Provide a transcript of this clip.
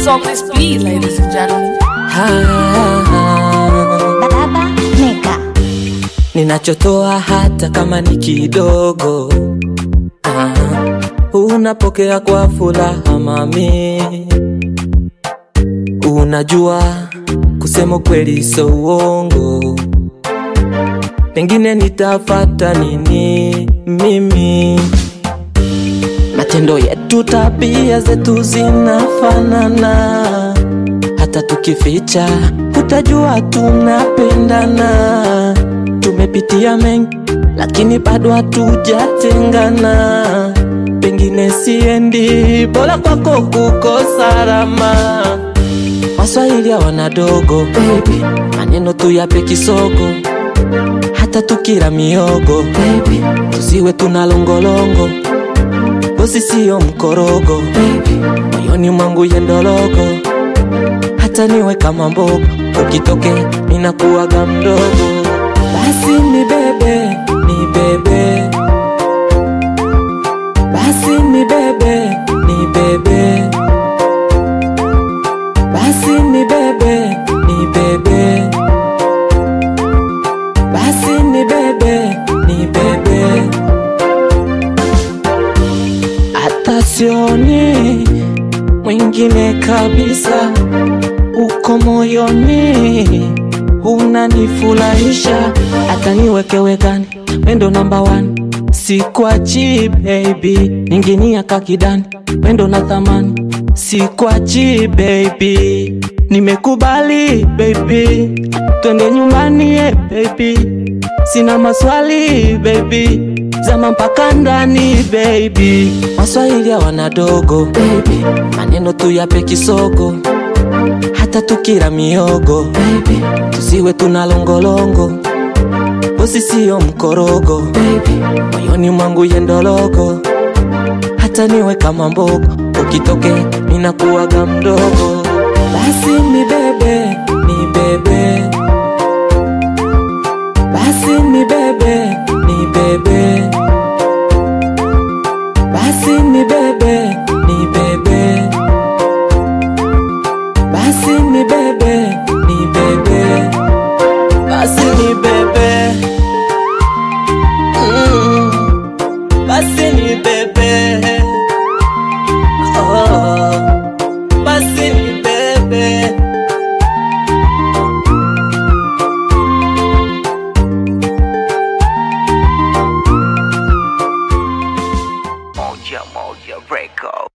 So please, please, ladies and gentlemen. Baba Mega. ninachotoa hata kama ni kidogo ah, unapokea kwa furaha mami unajua kusema kweli so uongo pengine nitafata nini mimi matendo yetu tabia zetu zinafanana hata tukificha utajua tunapendana tumepitia mengi lakini bado hatujatengana pengine siendi bora kwako kuko salama waswahili hawana dogo baby maneno tu yape kisogo hata tukila miogo baby tusiwe tuna longolongo bosi siyo mkorogo baby moyoni mwangu yendologo hata niwe kama mbogo ukitoke minakuwaga mdogo basi ni bebe ni bebe basi ni bebe ni bebe basi ni bebe ni bebe basi ni bebe ni bebe hata sioni mwingine kabisa uko moyoni unanifurahisha hata niwekewekani wendo namba one sikwachi baby ninginia kakidani wendo na thamani sikwachi baby nimekubali baby twende nyumbani eh, baby sina maswali baby zama mpaka ndani baby maswahili hawana dogo baby maneno tu yape kisogo hata tukila miogo baby tusiwe tuna longolongo bosi siyo mkorogo baby moyoni mwangu yendologo hata niwe kama mbogo ukitoke minakuwaga mdogo basi ni bebe ni bebe basi ni bebe ni bebe basi ni bebe ni bebe basi ni bebe ni bebe basi ni bebe mm. basi ni bebe oh. basi ni bebe Moja Moja Record.